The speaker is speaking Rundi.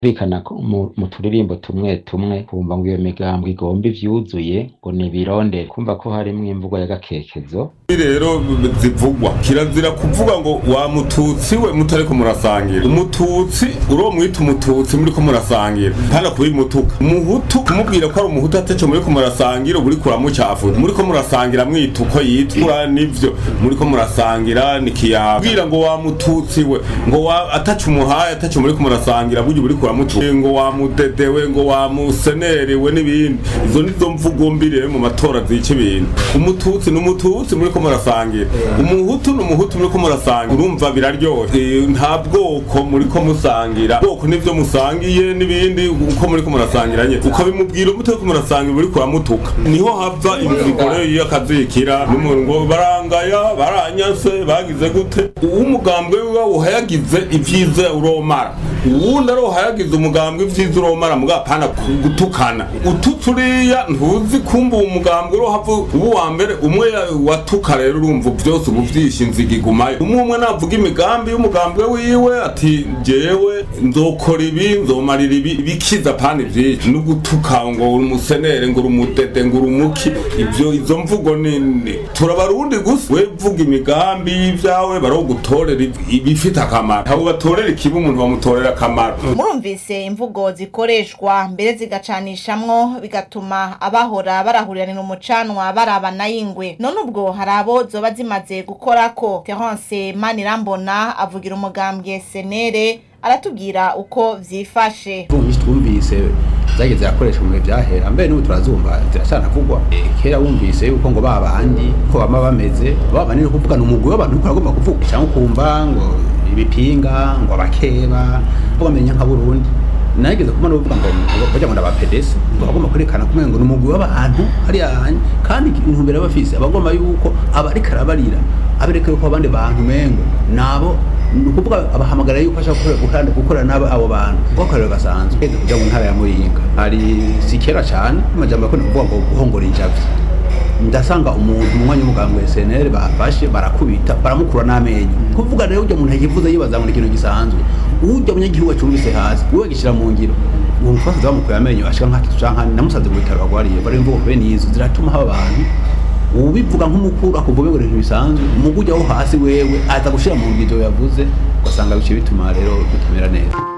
bikana mu turirimbo tumwe tumwe kumva ngo iyo migambwe igomba ivyuzuye ngo nibirondere kumva ko harimwo imvugo y'agakekezo rero zivugwa kirazira kuvuga ngo wa mututsi we mutariko murasangira umututsi uro mwita umututsi muriko murasangira hana kubimutuka umuhutu kumubwira ko ari umuhutu ataco muriko murasangira uba uriko uramucafuza muriko murasangira mwita uko yitwa nivyo muriko murasangira nikiyaga bwira ngo wa mututsi we ngo wa ataco umuhaye ataco muriko murasangira burya uriko uramutuka ngo wa mudedewe ngo wa musenerewe n'ibindi izo nizo mvugo mbi rero mu matora zica ibintu umututsi n'umututsi muriko murasangira umuhutu n'umuhutu muriko murasangira urumva biraryoshe nta bwoko muriko musangira bwoko nivyo musangiye n'ibindi uko muriko murasangira nye ukabimubwira umutariko murasangira uriko uramutuka niho hava inzigo rero y'akazikira n'umuntu ngo barangaya baranyase bagize gute uw'umugambwe wiwe uhayagize ivyiza uromara uwundi ari uhayagize umugambwe ivyiza uromara mugapana gutukana ututse uriya ntuzi kumva uwo mugambwe urohava ubu wa mbere umwe watuka rero urumva vyose ubu vyishe inziga igumayo umwe umwe navuga imigambi y'umugambwe wiwe ati jewe nzokora ibi nzomarira ibi bikiza pani vyinshi no gutuka ngo uri umusenere ngo uri umudede ngo uri umuki ivyo izo mvugo nini turabarundi gusa we vuga imigambi y'ivyawe barogutorera ibifite akamaro abo batorera ikibi umuntu bamutorera akamaro murumvise imvugo zikoreshwa mbere zigacanishamwo bigatuma abahora barahuriranira umucanwa barabana y'ingwe none ubwo hari abo zoba zimaze gukorako terence manirambona avugira umugambwe senere aratubwira uko vyifashe nyinshi twumvise zageze zirakoreshwa mu bihe vyahera mbere n'ubu turazumva ziracanavugwa kera wumvise yuko ngo babandi ko bama bameze babandi ni ukuvuga ni umugwi w'abantu uriko uragomba kuvuga canke ukumva ngo ibipinga ngo abakeba ko bamenya nka burundi nageze kumana uvuga ngo bajya ngo ndabapedesi ngo bagomba kwerekana kumwe ngo ni umugwi w'abantu hariya kandi intumbero bafise abagomba yuko abariko arabarira abereka yuko abandi bantu mengo nabo ni ukuvuga abahamagara yuko ashaka gukorana n'abo abo bantu kuko akarero gasanzwe kujya mu ntara ya muyinga hari si kera cyane amajambo yakunda kuvuga ngo guhongora injavyi ndasanga umuntu umwanya w'umugambwe SNL bafashe barakubita baramukura n'amenyo kuvuga rero ujya umuntu yivuze yibaza ngo ni ikintu gisanzwe ujya munyagihugu acumbise hasi uwe gishyira mu ngiro uwo mufasa bamukuye amenyo ashika nk'atatu canke namusaze mu bitaro bagwariye bari imvugo bene izo ziratuma haba abantu ubivuga nk'umukuru akuvuga ngo ibintu bisanzwe umugujya wo hasi wewe aza gushira mu ngiro yavuze ugasanga bice bituma rero bitamera neza